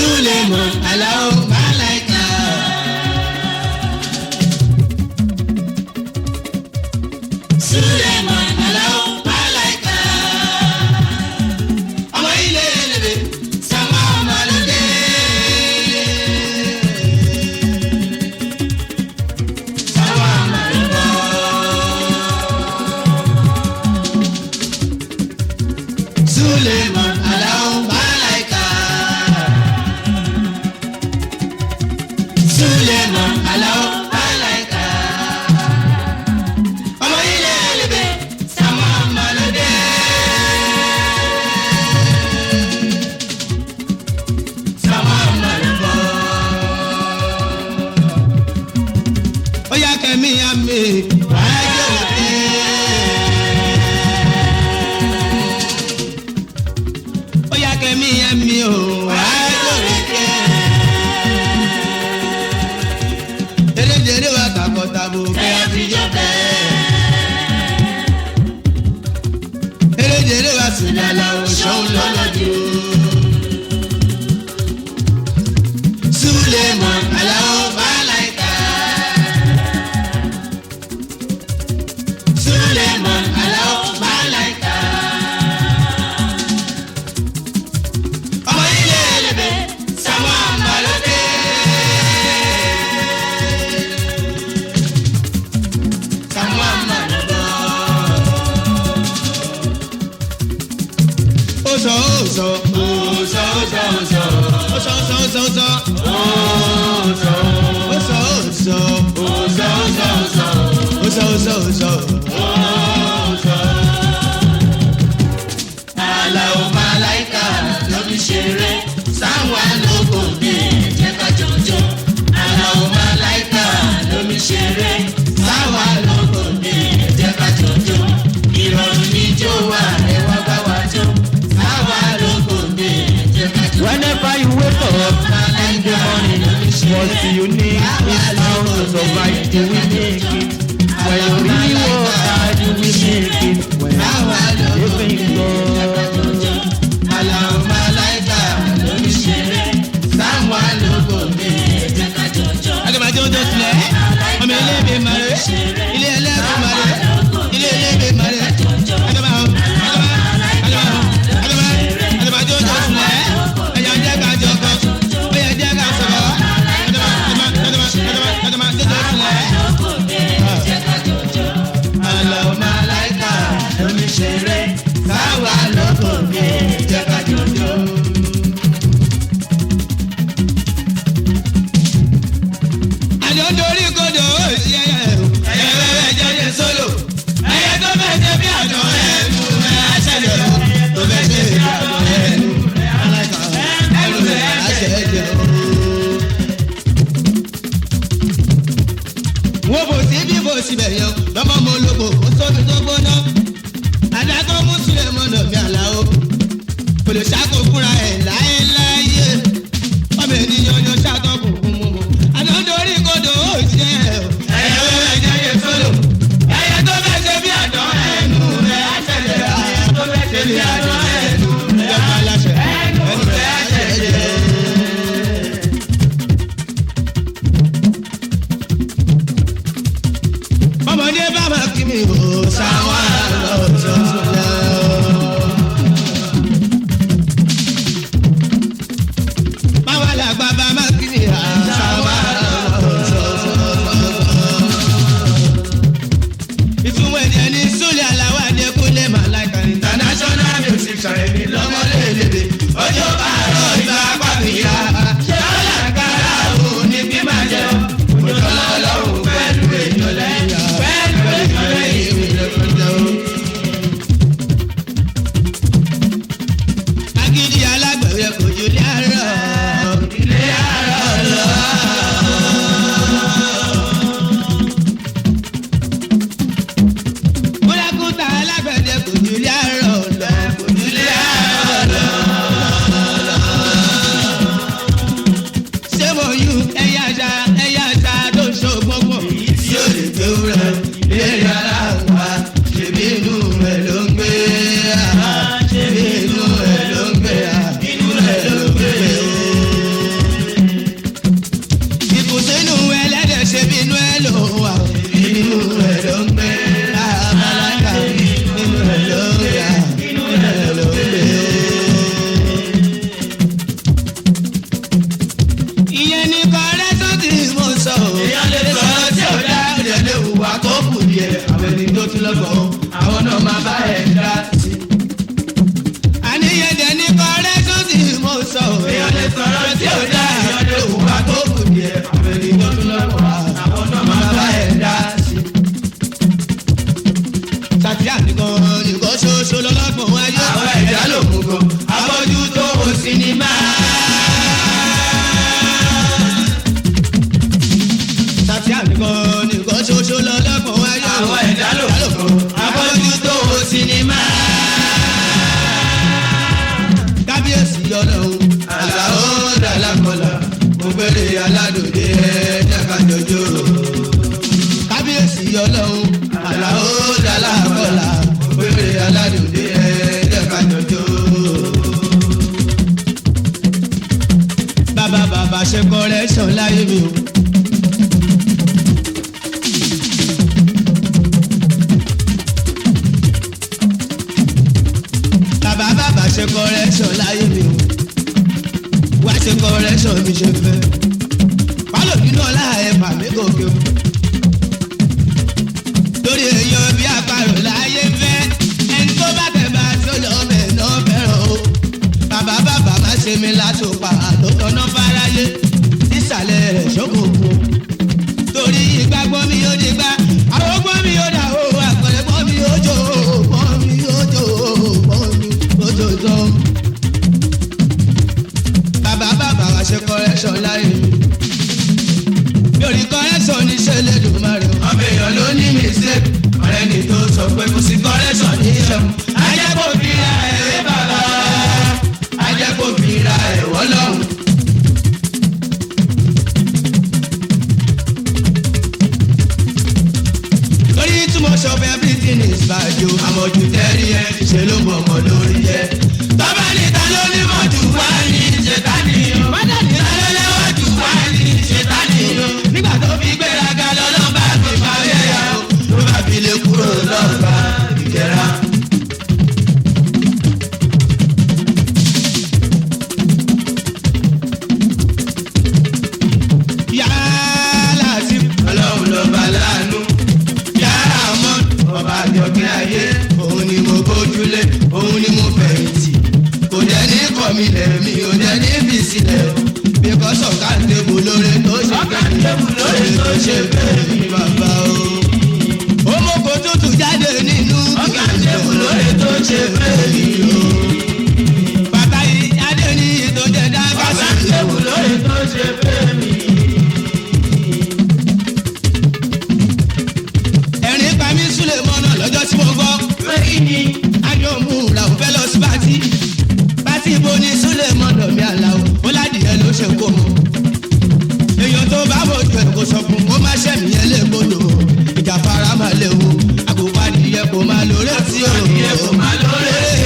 Suleiman Alao Malaika. Suleiman Alao Malaika. Ọmọ ilé ẹlẹ́bẹ̀ sàmà ọmọlódé. Sàmà ọmọlódé. Suleiman Alao Malaika. Suleiman Alao Malaika. Ọmọ ilé ẹlẹ́bẹ̀ sàmà ọmọlódé. Sàmà ọmọlódé. Ó yá kẹ́mi yá mi. Wàá jẹ́ òkè. ó yá kẹ́mi ẹ̀mí o àádọ́rẹ́kẹ́. eréjèrè wa kàkọ́tàbò kẹ́ àfijọ́ bẹ́ẹ̀. eréjèrè wa sùdàlà òṣòwò lọ́lọ́dún. Suleiman Alao Malaika. Suleiman Alao Malaika. ọmọ ilé ẹlẹ́bẹ̀ sàmọ́ àmàlódé. sàmọ́ àmàlódé. ó sọ ó sọ ó sọ ó sọ ó sọ ó sọ ó sọ ó sọ ó sọ ó sọ ó sọ ó sọ ó sọ ó sọ ó sọ ó sọ ó sọ ó sọ. Alao Malaika ló fi ṣeré sáwọn àlòkò dé jẹ́ ká jọjọ. Alao Malaika ló fi ṣeré sáwọn àlòkò dé jẹ́ ká jọjọ. Ìrọ̀rùn ní jó wà ẹ̀wá bá wa jó. Sáwọn àlòkò dé jẹ́ ká jọjọ. Whenever you wake up in the morning, what you need is how to survive. You will make it. When you really work hard, you will make it. When you living God. Alao Malaika ló fi ṣeré sáwọn àlòkò dé jẹ́ ká jọjọ. Agbẹ̀mọ̀jọ́ tó tilẹ̀ ọmọ ilé ìbí màrè ilé ẹlẹ́kùn màrè ilé ilé ìbí màrè agbẹ̀mọ̀ agbẹ̀mọ̀ agbẹ̀mọ̀ agbẹ̀mọ̀jọ́ tó tilẹ̀ ẹ̀yà jẹ́ ká jọkọ ẹ̀yà jẹ́ ká sọ̀rọ̀ agbẹ̀mọ̀jọ́ tó tilẹ̀. Alao Malaika ló fi ṣeré sáwọn àlòkò dé jẹ́ ká jọjọ. àjọ dorí kodò ó sí ẹyẹ o. ẹyẹ bẹ́ẹ̀ jẹ́jẹ́ sólò. ẹyẹ tó fẹ́ ṣe bí àjọ ẹnu ẹ aṣẹ́jọ. tó fẹ́ ṣe bí àjọ ẹnu ẹ aláìka ẹnu ẹ aṣẹ́jọ. wọ́n bò sí bí bò síbẹ̀ yan lọ́mọ mo lóko ó sóbi tó gbóná. adágọ́ mú sílẹ̀ mọ́nà bí àlàó. kò lè ṣàkó fúnra ẹ̀ láéláyé. ọmọ ènìyàn yan ṣàtọ̀ kò kún mú mu. àná dorí kodò ó ṣe ẹ̀ o. ẹyẹ wẹ́wẹ́ jẹ́yẹ sólò. ẹyẹ tó fẹ́ ṣe bí àdán ẹnu rẹ̀ aṣẹ́jẹ̀. ẹyẹ tó fẹ́ ṣe bí àdán ẹnu rẹ̀ aláṣẹ. ẹnu rẹ̀ aṣẹ́jẹ̀. ọmọdé bá máa kí mi ò sáwọn àlọ́ tó lọ. báwa làgbà bá máa kí mi à sáwọn àlọ́ tó lọ. ìtumọ̀ èdè ní súlẹ̀ aláwọ̀ adékúnlé màláìka international music dà inú ẹ̀ ló gbé o. ìyẹn ní kọ́rẹ́tọ̀ tí mo sọ o. èèyàn lè sọ̀rọ̀ tí ò dá ìdẹ̀ lè hùwà tó kù díẹ̀. àwọn ẹni tó tún lọ́gbọ̀n àwọn náà máa bá ẹ̀ dá sí. àníyàn dẹ̀ ní kọ́rẹ́tọ̀ tí mo sọ o. èèyàn lè sọ̀rọ̀ tí ò dá ìdẹ̀ lè hùwà tó kù díẹ̀. àwọn ẹni tó tún lọ́gbọ̀n àwọn náà máa bá ẹ̀ dá sí. sàtìyà nìkan nìkan ṣoṣo lọ́lọ́gbọ̀n wáyé. àwọn ẹ̀dá ló mú gan abọ́jú tó o sinimá. tàbí ànìkan nìkan ṣoṣo lọ́lọ́gbọ̀n wáyé. àwọn ẹ̀dá ló fún abọ́jú tó wo sinimá. kábíyèsí ọlọ́run àlàó dàlákọ̀lá ògbélé aládòde ẹ̀ẹ́dẹ́gbàjọjọ. kábíyèsí ọlọ́run àlàó dàlákọ̀lá ògbélé aládòde ẹ̀ẹ́dẹ́gbàjọjọ. bàbá bàbá ṣe kọ́rẹ́ṣọ̀ láyé mi o. bàbá bàbá ṣe correction láyé mi o wá ṣe correction mi ṣe fẹ́ pálọ̀ nínú ọlá ẹ̀ pàmí gòkè o lórí èèyàn bí àparò láyé fẹ́ ẹni tó bá tẹ̀ bá tó lọ bẹ̀ náà fẹ́ràn o bàbá bàbá má ṣe mi látòpà àtòtọ́nà fáráyé sísàlẹ̀ rẹ̀ ṣókòkò torí ìgbàgbọ́ mi ó di gbá àwọn ọgbọ́n mi ó dà o àpẹẹrẹgbọ́ mi ó jò ó mi ó jò ó mi ó jò jọ. bàbá bàbá wa ṣe correction láyé mi mi ò ní correction ní ṣẹlẹ̀ dùn má rẹ̀ ọmọ èèyàn ló ní mistake ọ̀rẹ́ ni tó sọ pé kò sí correction ní ìṣẹ̀mú ajẹ́kọ̀ọ́ fi ra ẹ̀rẹ́ bàbá ajẹ́kọ̀ọ́ fi ra ẹ̀wọ́ lọ́hùn. torí too much of everything is bad o. àmọ̀jù tẹ́rí ẹ ṣe ló bọ̀ mọ́ lórí ẹ. tọ́ba níta ló ní mọ̀jù wá ní ṣètánì o. bọ́dà níta ló lẹ́wọ̀ jù wá ní ṣètánì o. nígbà tó fi gbéraga lọ́lọ́ bá fi parí ẹ̀yà o. ló bá fi lè kúrò lọ́ọ̀bà ìkẹ́ra. yálà sí ọlọ́run lọ́ba láàánú yàrá mọ́ ọba àjọkẹ́ ayé òun ni mo bójúlé òun ni mo fẹ̀yìntì kò jẹ́ ní kọ̀mí lẹ́mí ò jẹ́ ní fi sílẹ̀ o because ọ̀gá ń tẹ̀bù lóore tó ṣe bẹ́ẹ̀ lóore tó ṣe bẹ́ẹ̀ ní bàbá o. ó mú kó tútù jáde nínú ọ̀gá ń tẹ̀bù lóore tó ṣe bẹ́ẹ̀ ní o. bàbá yìí adé ní ìtọ́jẹ́ dábàá sí. ọ̀gá ń tẹ̀bù lóore tó ṣe bẹ́ẹ̀ ní ẹ̀rín pa mí súlẹ̀ mọ́nà lọ́jọ́ tí mo gbọ́. pé kí ni adéhùnmú ra ò fẹ́ lọ sí pátì. pátì ibo ni súlẹ̀ mọ́nà mi àlàó ó ládìyẹ ló ṣe kó mu. èèyàn tó bá mojú ẹ̀ kó sọ fún kó má ṣẹ̀mí ẹ̀ légbodò. ìjà fara máa léwu àkókò adìyẹ kò máa lóore tí o. adìyẹ kò máa lóore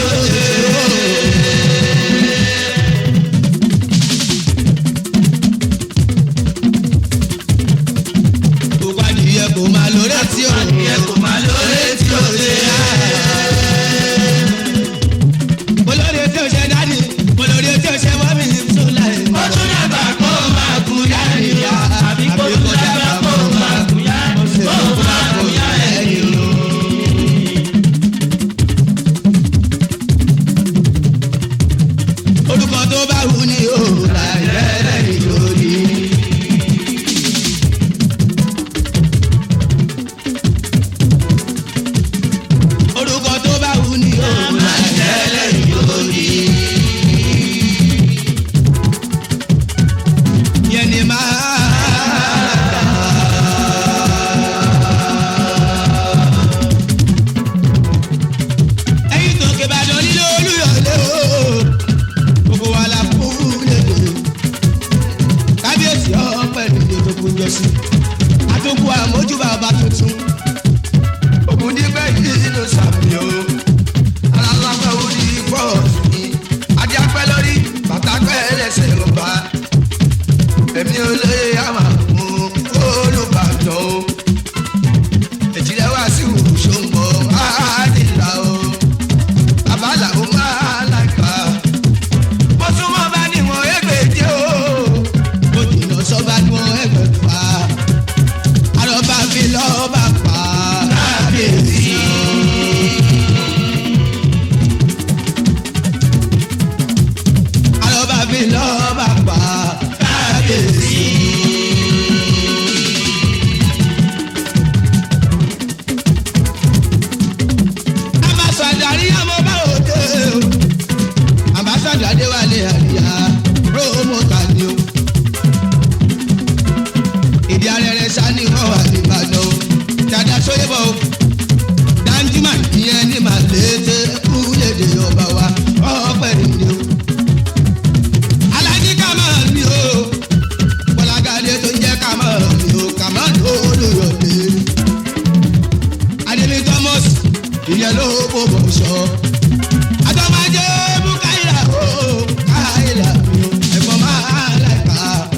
àtọ́májẹ́ mú káyìlá o káyìlá o ẹ̀gbọ́n máa láìka.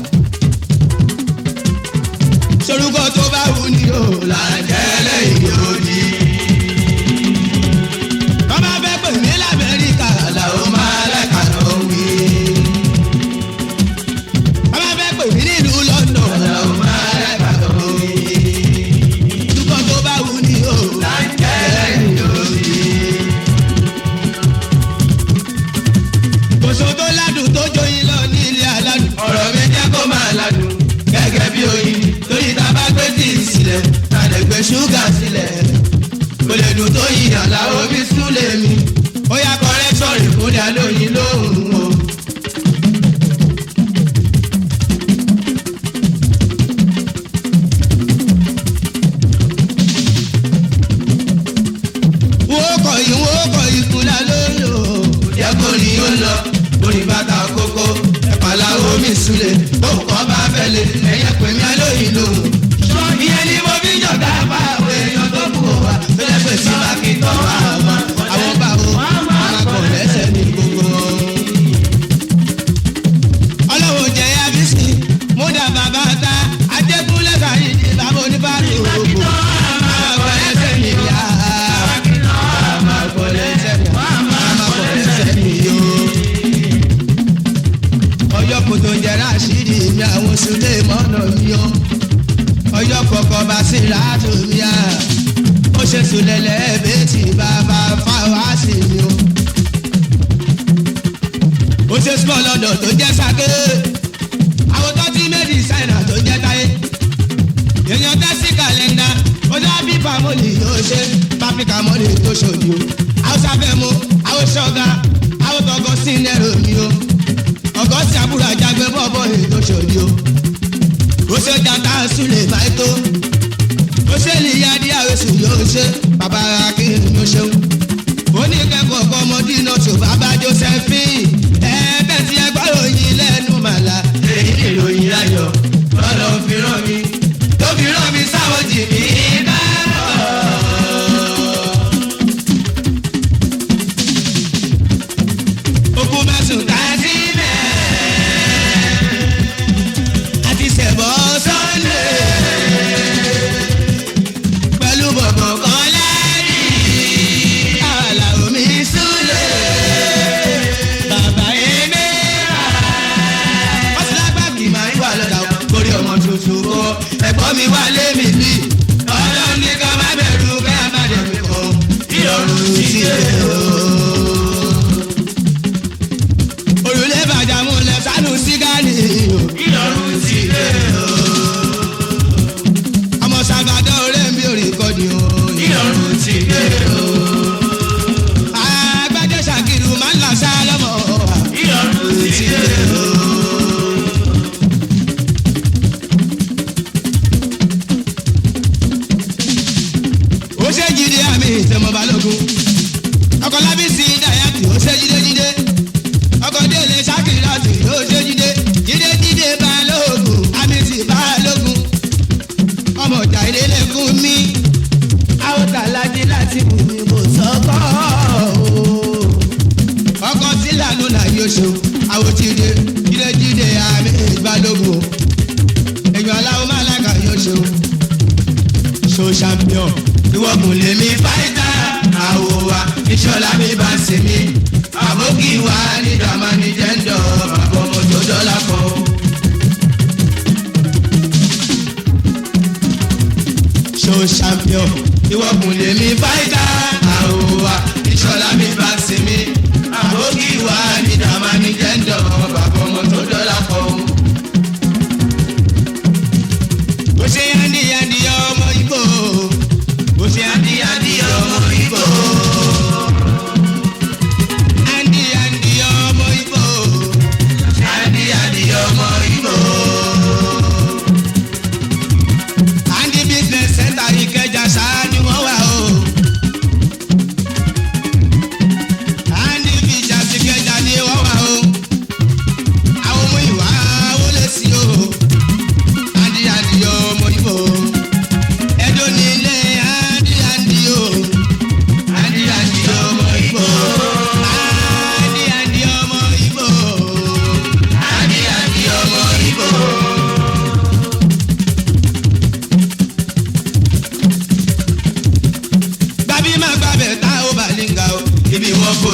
sorúkọ tó bá wù ní o làjẹ́lẹ̀ ìyóòdì. bàbá fẹ́ pè mí lamẹ́ríkà làwọn máa láìka lọ wí. bàbá fẹ́ pè mí nílùú london làwọn máa láìka lọ wí. sorúkọ tó bá wù ní o làjẹ́lẹ̀ ìyóòdì. kòsó tó ládùn tó jóyin lọ ní ilé aládùn. ọ̀rọ̀ mi jẹ́ kó máa ládùn gẹ́gẹ́ bí oyin lórí tá a bá gbé tíì sílẹ̀ tá a lè gbé ṣúgà sílẹ̀. kò lè dùn tó yin àlàó bí súlẹ̀ mi. ó yá kọ́rẹ́sọ̀rì fún ní alóyin lóhùn o. wọ́n kọ̀ yín wọ́n kọ̀ yín kúlá lóyò. jẹ́ kó ní ó lọ orí bàtà kókó ẹ̀pàlà omi súlẹ̀ bóun kọ́ bá fẹ́lẹ̀ ẹ̀yẹ pè mí alóyìn lòun. ìyẹn ni mo fi jọ̀gá pa àwọn èèyàn tó kù wá tó lè pè sí bákítọ́ àwọn àwọn báwo máa kọ̀ lẹ́sẹ̀ ní gbogbo. ọlọ́wọ́ jẹ́ abisi múdà bàbá ta ajẹ́kúnlẹ̀ kàyí ní bàbá oníbàárì òkú. máa kọ̀ lẹ́sẹ̀ ní ìyá máa kọ̀ lẹ́sẹ̀ ní máa kọ̀ lẹ́sẹ̀ ní yóò ọyọ kòtò jẹrà sídìí mi àwọn sùlẹ̀ mọ́nà mi o ọyọ kọ̀kọ́ bá sí láàtò mi à ó ṣe sùlẹ̀lẹ̀ bẹ́ẹ̀tì bàbá fáwọn àṣì mi o ó ṣe small london tó jẹ́ sake àwọn tó ti méjì ṣáínà tó jẹ́ táyé èèyàn tẹ́sí kàlẹ́ndà ó dá bí pamọ́lì yóò ṣe pápíkà mọ́lì tó ṣòdì o àwọn sáfẹ́ mu àwọn ṣọ́gà àwọn tọkọ sí nẹ́rọ mi o ọkọ sí àbúrò àjàgbé bọ́ọ̀bọ̀ ètò ṣòdì o. ó ṣe jàǹtà súlẹ̀ báyìí tó. ó ṣe lìyá dí àwẹ̀sùn yóò ṣe bàbá akéwìn ló ṣeun. ó ní kẹ́kọ̀ọ́ kọ́ ọmọdé náà tó bàbá josephine. ẹ̀ẹ́dẹ̀ tí ẹ gbọ́ ròyìn lẹ́nu màlá. èyí ni ìròyìn ayọ̀ lọ́dọ̀ fi rán mi. tó fi rán mi sáwọn jì mí bá okun mẹ́sùn tá a sí mẹ́. àti sẹ̀bọ̀ sọ́ndé. pẹ̀lú bọ̀bọ̀ kan lẹ́yìn. àlà omi súlẹ̀. bàbá èmi rà. wọ́n ti lágbàgbì máa ń wà lọ́dà kórè ọmọ tuntun kọ́. ẹ̀gbọ́n mi wà lé mi bí. ọlọ́run ní ká má bẹ̀rù ká má dẹ̀ mi kọ́. ìrọ̀rùn ti dé o òrùlé bàjá múlẹ̀ sánú sígáàlì o. ìlọrun ti dé o. ọmọ sàgbàdo ọ̀rẹ́ mi ò rí kọ́ni o. ìlọrun ti dé o. agbájẹ́ ṣàkìrù máa ń là sá lọ́mọ. ìlọrun ti dé o. ó ṣe jíde àmì ìtẹ̀mọ̀ balógun ọkọ̀ lábísí dayati ó ṣe jíde jíde ọkọ̀ délé ṣákìláàtì ó ṣe jíde jíde jíde balógun àmìtì balógun ọmọ ọjà ìdílé fún mi àwòtà lajì láti wù mí mo sọkọ ọkọ̀ tí lànà náà yóò ṣe àwòtíde jíde jíde àmì balógun èèyàn aláwọ̀ máa lága yóò ṣe so champion ìwọ̀gùn lèmi fáìtà àwò wa ìṣọ̀lá mi bá ń ṣe mí àbókì wa ní dàmánì jẹ́ńdọ̀ bàbá ọmọ tó dọ́là kan. so champion ìwọ̀gùn lèmi fáìtà àwò wa ìṣọ̀lá mi bá ń ṣe mí àbókì wa ní dàmánì jẹ́ńdọ̀ bàbá ọmọ tó dọ́là kan. bó ṣe yáǹdí yáǹdí ọmọ ibo bó ṣe yáǹdí yáǹdí ọmọ ibo. Yáǹdí yáǹdí ọmọ ibo. Yáǹdí yáǹdí ọmọ ibo. Yáǹdí business center Ìkẹjà ṣáá ni wọ́n wà o.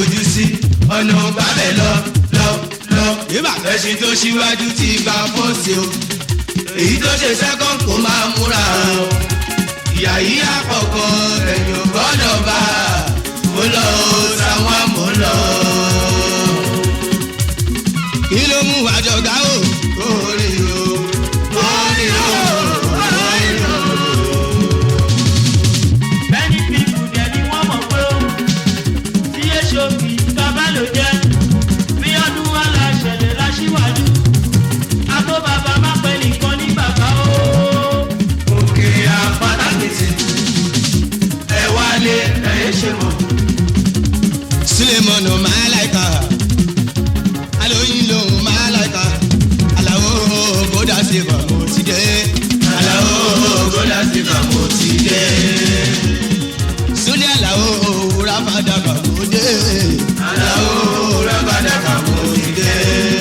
fojú sí ọ̀nà gbàbẹ̀ lọ lọ lọ. ẹṣin tó ṣíwájú ti gba fọ́ọ̀sì o èyí tó ṣe sẹ́kọ̀n kó máa múra o ìyá yìí àkọ́kọ́ ẹ̀yìn ò gbọ́dọ̀ bá mo lọ o sáwọn mo lọ. kí ló mú àjọgá o orí o orí o orí o. Many people dẹ̀ ni wọ́n mọ̀ pé ó tí èso kì í bàbá ló jẹ́. Bí ọdún wa la ṣẹlẹ̀ láṣíwájú. Àtó bàbá má pẹ́ nìkan ní bàbá o. òkè àpátákìtì ẹ wálé ẹ ṣe mọ. sulemọ̀nù máa láìka alóyin lòun máa láìka aláwo bódà sí fà mo ti dé. aláwo bódà sí fà mo ti dé. súlẹ̀ aláwo rábàdà fà mo dé. aláwo rábàdà fà mo ti dé.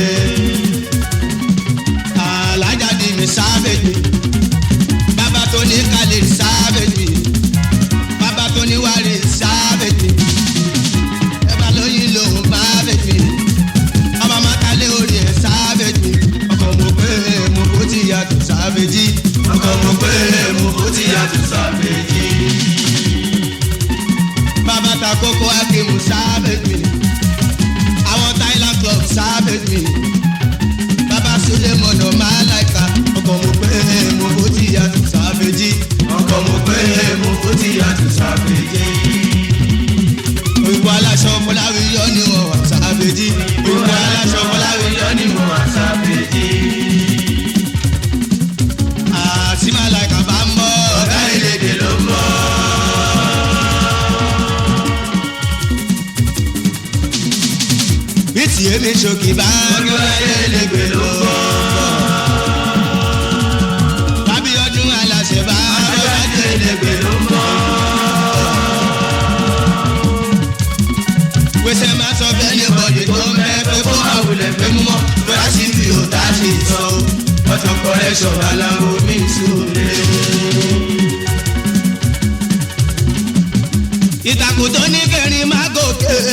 alájáde mi sáfẹ̀dì bàbá tó ní kálí sáfẹ̀dì bàbá tó ní wàrí sáfẹ̀dì ẹ bá lóyún lòun máa fẹ̀dì ọmọ mákàlẹ́ orí ẹ̀ sáfẹ̀dì ọkọ̀ mo pé mo kó ti yàtọ̀ sáfẹ̀dì ọkọ̀ mo pé mo kó ti yàtọ̀ sáfẹ̀dì. bàbá ta kókó akéwù sáfẹ̀dì àwọn thailand club sáfẹ̀dì bàbá sọlẹ̀ mọ̀nà máa láìka ọkọ̀ mo pé mo kó ti yàtọ̀ sáfẹ̀dì ọkọ̀ mo pé mo kó ti yàtọ̀ sáfẹ̀dì òyìnbó aláṣọ fọláwí yọ ni wọn wà sábẹjì òyìnbó aláṣọ fọláwí yọ ni wọn wà sábẹjì. àtìmálàkà bá ń bọ̀ ọ̀gá ìlédè ló ń bọ̀. bí tìyẹ́ mi ṣòkì bá ń bọ̀ ọ̀gá ìlédè ló ń bọ̀. bábí ọdún aláṣẹ bá ọ̀gá ìlédè ló ń bọ̀. wẹsẹ máa sọ bẹ́ẹ̀ ní bọ̀dì tó ń bẹ́ pé kó máa wulẹ̀ pé mú mọ́ bóyá sí fi ò tá a ṣe sọ o ọ̀tọ̀ kọ́lẹ́ṣọ̀ aláwo mi sùúrè. ìtàkùn tó ní kẹrin máa gòkè